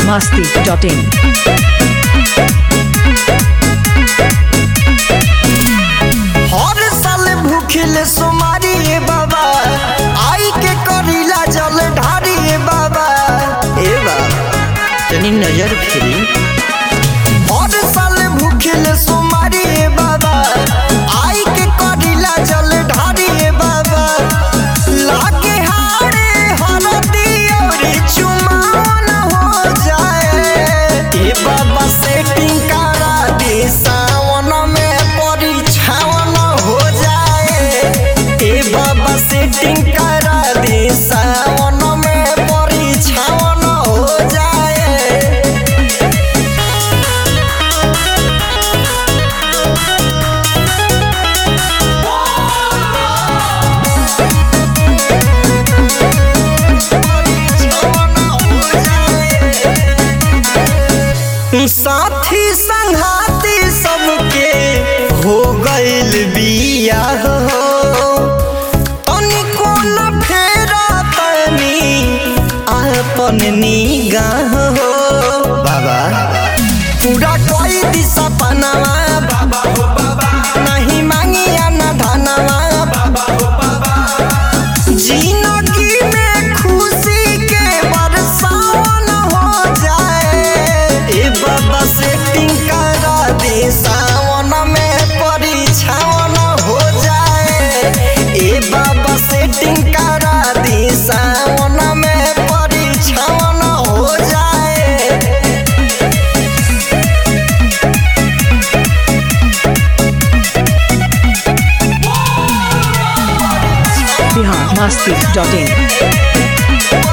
biharmasti.in हर साल भूखिल सोमारी ए बाबा आई के करीला जल ढारी ए बाबा ए बाबा तनी नजर फिरी हर साल भूखिल सोमारी ए बाबा आई के करीला जल ढारी ए बाबा लागे हारे हरदी और चुमान हो जाए ए बाबा सेटिंग करा दे सावन में परिछावन हो जाए ए बाबा सेटिंग करा दे सावन में परिछावन हो जाए साथी संघाती सबके हो गइल बिया हो तनिको न फेरा तनी अपन निगाह हो बाबा पूरा कोई दिशा पनावा बाबा हो बाबा नहीं मांगिया न धनवा बाबा हो बाबा जिंदगी में खुशी के बरसावन हो जाए ए बाबा सेटिंग करा दे सावन में परिछावन हो जाए ए बाबा सेटिंग करा दे सावन में परिछावन हो जाए biharmasti.in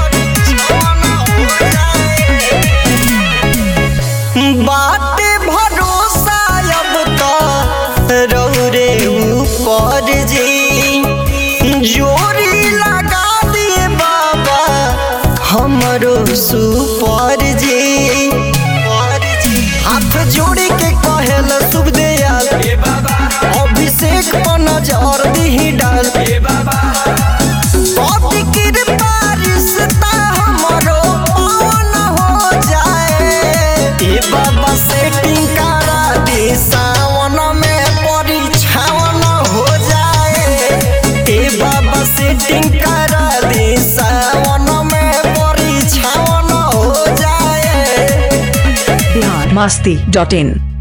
बाटे भरोसा अब तो रौरे ऊपर जी जोरी लगा दिए बाबा हमरो सुपर जी हाथ जोड़ी के कहल शुभ दयाल अभिषेक पर नजर दी डाल पति कृपा रिश्ता हमरो पावन हो जाए ए बाबा सेटिंग करा दे सावन में परिछावन हो जाए ए बाबा सेटिंग करा दे सावन में परिछावन हो जाए biharmasti.in